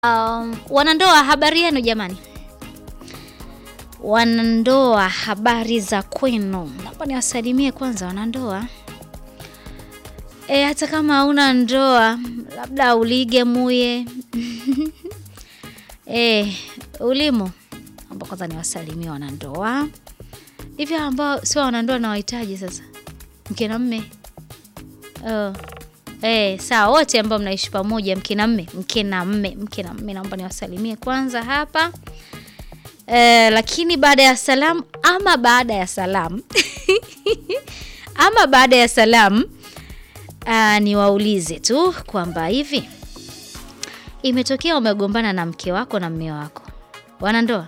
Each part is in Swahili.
Um, wanandoa habari yenu jamani. Wanandoa habari za kwenu. Naomba niwasalimie kwanza wanandoa. E, hata kama hauna ndoa labda ulige muye. E, ulimo. Naomba kwanza niwasalimie wanandoa. Hivi ambao sio wanandoa na wahitaji sasa. Mke na mme. Oh. Eh, sawa wote ambao mnaishi pamoja mke na mme, mke na mme, mke na mme naomba niwasalimie kwanza hapa. Eh, lakini baada ya salamu ama baada ya salamu ama baada ya salamu ah, niwaulize tu kwamba hivi imetokea umegombana na mke wako na mme wako. Wanandoa?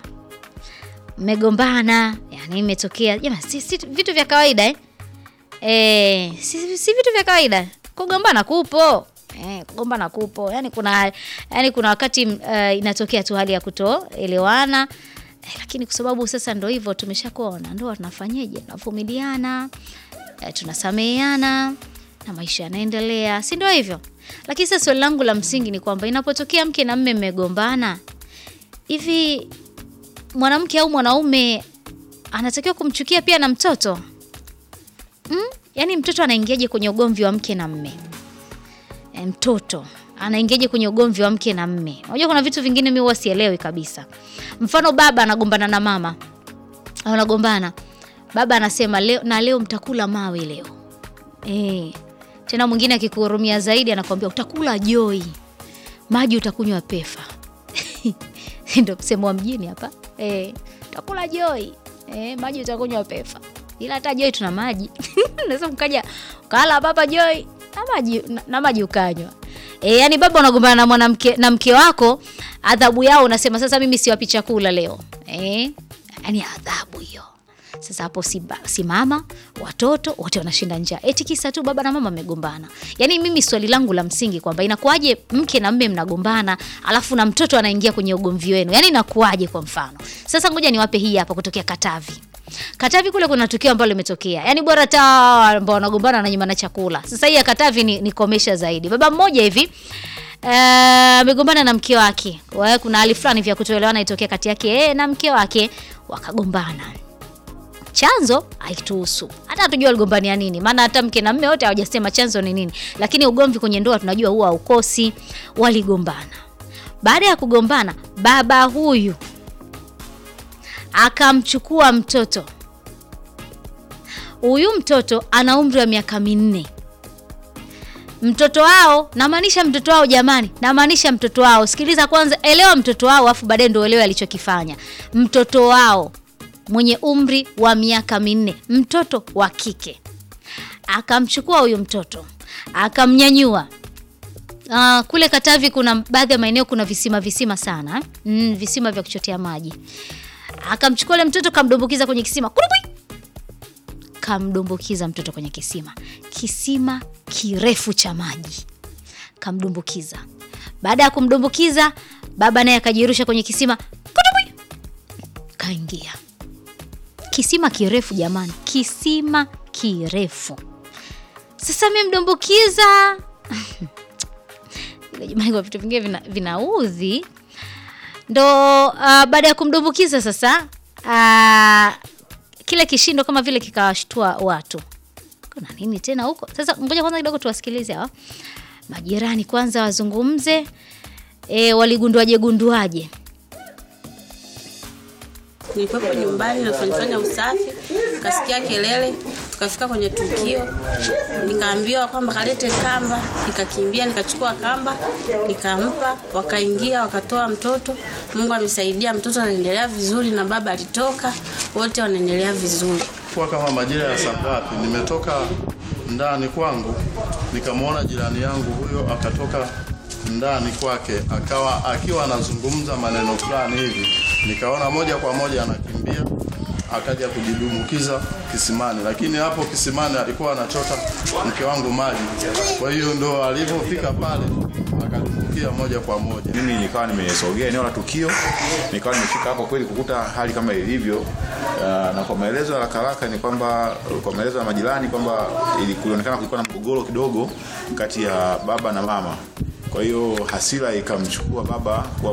Mmegombana, yani imetokea jamani si, si vitu vya kawaida eh? Eh, si, si vitu vya kawaida kugombana kupo eh, kugombana kupo yani kuna yani kuna wakati uh, inatokea tu hali ya kutoelewana eh, lakini kwa sababu sasa ndo hivyo tumeshakuwa wanandoa tunafanyeje tunavumiliana eh, tunasameheana na maisha yanaendelea si ndio hivyo lakini sasa swali langu la msingi ni kwamba inapotokea mke na mme mmegombana hivi mwanamke au mwanaume anatakiwa kumchukia pia na mtoto mm? Yaani mtoto anaingiaje kwenye ugomvi wa mke na mme? E, mtoto anaingiaje kwenye ugomvi wa mke na mme? Unajua kuna vitu vingine mimi huwa sielewi kabisa. Mfano baba anagombana na mama. Wanagombana. Baba anasema leo na leo mtakula mawe leo. Eh. Tena mwingine akikuhurumia zaidi anakwambia utakula joi. Maji utakunywa pefa. Ndio msemo wa mjini hapa. Eh, utakula joi. Eh, maji utakunywa pefa ila hata Joy tuna maji unaweza mkaja ukala baba Joy na maji na, na maji ukanywa. E, yani baba unagombana na mwanamke na mke wako, adhabu yao unasema sasa mimi siwapi chakula leo. Eh? Yani adhabu hiyo. Sasa hapo si, si mama, watoto wote wanashinda njaa. Eti kisa tu baba na mama wamegombana. Yaani mimi swali langu la msingi kwamba inakuwaje mke na mme mnagombana, alafu na mtoto anaingia kwenye ugomvi wenu. Yaani inakuwaje kwa mfano? Sasa ngoja niwape hii hapa kutokea Katavi. Katavi kule kuna tukio ambalo limetokea. Yaani bora hata ambao wanagombana na nyuma na chakula. Sasa hii ya Katavi ni, ni komesha zaidi. Baba mmoja hivi amegombana uh, na mke wake. Wae, kuna hali fulani vya kutoelewana itokea kati yake yeye na mke wake wakagombana. Chanzo haituhusu. Hata hatujua waligombania nini. Maana hata mke na mume wote hawajasema chanzo ni nini. Lakini ugomvi kwenye ndoa tunajua huwa haukosi. Waligombana. Baada ya kugombana, baba huyu akamchukua mtoto. Huyu mtoto ana umri wa miaka minne. Mtoto wao, namaanisha mtoto wao jamani, namaanisha mtoto wao. Sikiliza kwanza, elewa mtoto wao, afu baadaye ndio elewa alichokifanya. Mtoto wao mwenye umri wa miaka minne, mtoto wa kike, akamchukua huyu mtoto akamnyanyua. Uh, kule Katavi kuna baadhi ya maeneo kuna visima visima sana mm, visima vya kuchotea maji akamchukua ule mtoto kamdumbukiza kwenye kisima Kurubui! kamdumbukiza mtoto kwenye kisima kisima kirefu cha maji kamdumbukiza baada ya kumdumbukiza baba naye akajirusha kwenye kisima Kurubui! kaingia kisima kirefu jamani kisima kirefu sasa mdumbukiza jamani kwa vitu vingine vina, vinaudhi ndo uh, baada ya kumdumbukiza sasa uh, kile kishindo kama vile kikawashtua watu. Kuna nini tena huko? Sasa ngoja kwanza kidogo tuwasikilize hawa majirani kwanza wazungumze, e, waligunduaje gunduaje. Nilikuwepo nyumbani nafanyafanya usafi, tukasikia kelele, tukafika kwenye tukio, nikaambiwa kwamba kalete kamba, nikakimbia nikachukua kamba nikampa, wakaingia wakatoa mtoto. Mungu amesaidia, mtoto anaendelea vizuri na baba alitoka, wote wanaendelea vizuri. Kwa kama majira ya saa ngapi, nimetoka ndani kwangu nikamwona jirani yangu huyo akatoka ndani kwake akawa akiwa anazungumza maneno fulani hivi, nikaona moja kwa moja anakimbia akaja kujidumukiza kisimani, lakini hapo kisimani alikuwa anachota mke wangu maji. Kwa hiyo ndo alivyofika pale akadumbukia moja kwa moja. Mimi nikawa nimesogea eneo la tukio, nikawa nimefika hapo kweli kukuta hali kama ilivyo. Uh, na kwa maelezo ya haraka haraka ni kwamba kwa maelezo ya majirani kwamba kulionekana kulikuwa na mgogoro kidogo kati ya baba na mama Kwa hiyo hasira ikamchukua baba wa